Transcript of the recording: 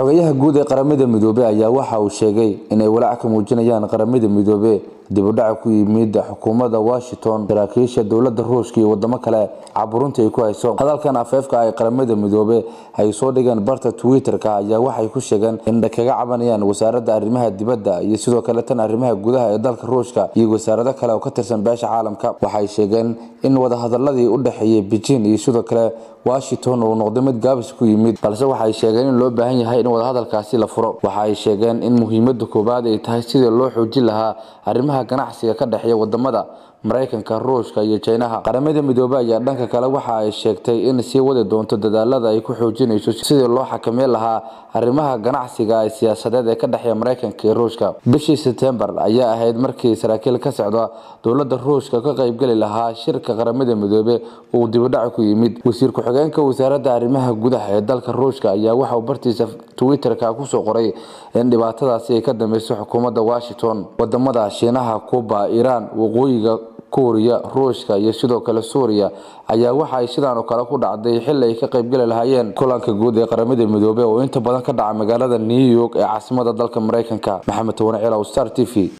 xogayaha guud ee qaramada midoobey ayaa waxa uu sheegay inay walaac ka muujinayaan qaramada midoobe dib u dhaca ku yimid xukuumadda washington saraakiisha dowladda ruushka iyo wadamo kale caburunta ay ku hayso hadalkan afeefka ay qaramada midoobe ay soo dhigeen barta twitter-ka ayaa waxay ku sheegeen in kaga cabanayaan wasaaradda arrimaha dibadda iyo sidoo kale tan arrimaha gudaha ee dalka ruushka iyo wasaarado kale oo ka tirsan beesha caalamka waxay sheegeen in wadahadaladii u dhexeeyay beijing iyo sidoo kale washington uu noqday mid gaabis ku yimid balse waxay sheegeen in loo baahan yahay in wadahadalkaasi la furo waxa ay sheegeen in muhiimada koowaad ay tahay sidii loo xoojin lahaa arrimaha ganacsiga ka dhexeeya wadamada maraykanka ruushka iyo jinaha qaramada midoobey ayaa dhanka kale waxa ay sheegtay in sii wadi doonto dadaalada ay ku xoojinayso sidii loo xakameyn lahaa arrimaha ganacsiga ee siyaasadeed ee ka dhexeeya maraykanka iyo ruushka bishii sebtembar ayaa ahayd markii saraakiil ka socda dowladda ruushka ka qaybgeli lahaa shirka qaramada midoobe uu dibudhac ku yimid wasiir ku-xigeenka wasaaradda arrimaha gudaha ee dalka ruushka ayaa waxauu bartiisa twitter-ka kusoo qoray in dhibaatadaasi ay ka dambeyso xukuumadda washington wadamada shiinaha kuba iiraan waqooyiga kuuriya ruushka iyo sidoo kale suuriya ayaa waxa ay sidaan oo kale ku dhacday xili ay ka qaybgeli lahaayeen kulanka guud ee qaramada midoobey oo inta badan ka dhaca magaalada new york ee caasimada dalka maraykanka maxamed towane cilaw star t v